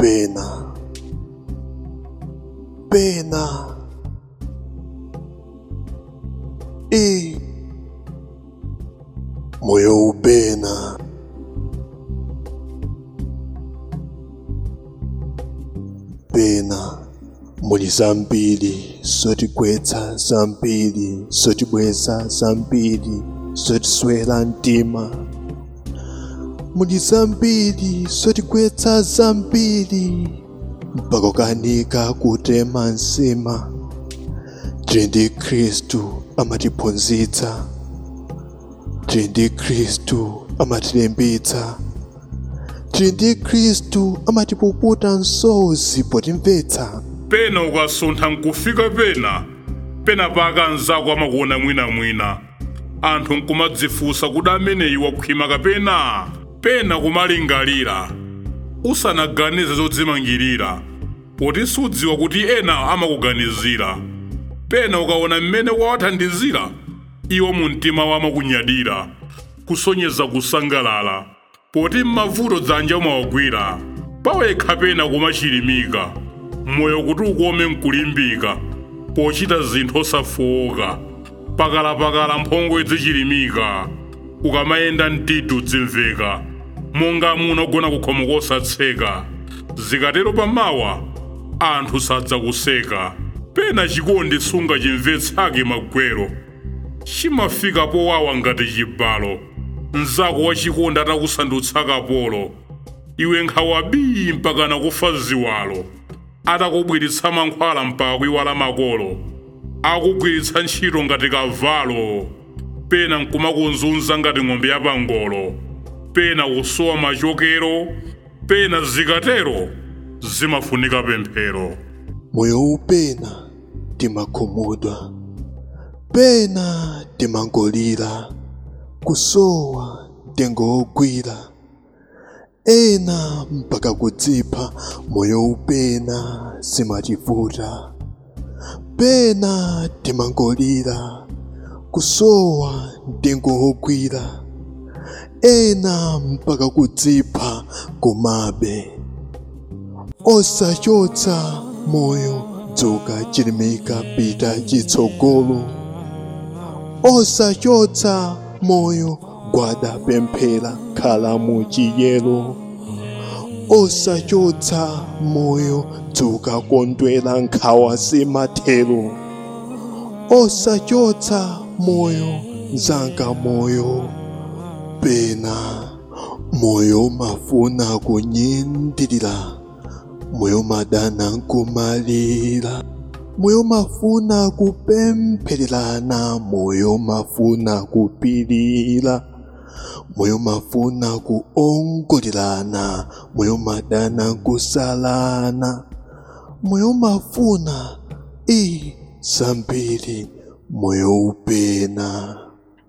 upena pena e moyo upena pena muli zambiri zotigwetsa zambiri zotibweza zambiri zotiswera mtima muli zambiri zotigwetsa zambiri mpaka ukanika kutema nsima tili ndi khristu amatiphunzitsa tili ndi khristu amatilimbitsa tili ndi khristu amatipukuta msozi potimvetsa pena ukasuntha nkufika pena pena paka anzako amakuona mwinamwina anthu nkumadzifunsa kuti ameneyi wakhwima kapena pena kumalingalira usanaganize zodzimangirira poti sudziwa kuti ena amakuganizira pena ukaona mmene wawathandizira iwo mu mtima wawo amakunyadira kusonyeza kusangalala poti m'mavuto dzanja umawagwira pawekha pena kumachilimika moyo kuti ukome nkulimbika pochita zinthu osafowoka pakalapakala mphongo zichilimika ukamayenda mtiti udzimveka monga muno ogona kukhomo kosatseka zikatero pamawa anthu sadzakuseka pena chikondi sunga chimvetsake magwero chimafika powawa ngati chibalo mzako wachikondi atakusandutsa kapolo iwe nkhawa bii mpaka nakufa ziwalo atakubwiritsa mankhwala mpaka kuiwala makolo akugwiritsa ntchito ngati kavalo pena nkumakuzunza ngati ng'ombe yapangolo pena kusowa machokero pena zikatero zimafunika pemphero moyo upena timakhumudwa pena timangolira kusowa mtengo wogwira ena mpaka kudzipha moyo upena simativuta pena timangolira kusowa mtengo wogwira ena mpaka kudzipha komabe osachotsa moyo dzuka chilimika pita chitsogolo osachotsa moyo gwada pemphera khala mu chiyero osachotsa moyo dzuka kondwera nkhawa simathero osachotsa moyo mzanga moyo pena moyo mafuna kunyindirira moyo madana nkumalira moyo mafuna kupemphererana moyo mafuna kupirira moyo mafuna kuongolelana moyo madana nkusalana moyo mafuna i zambiri moyo upena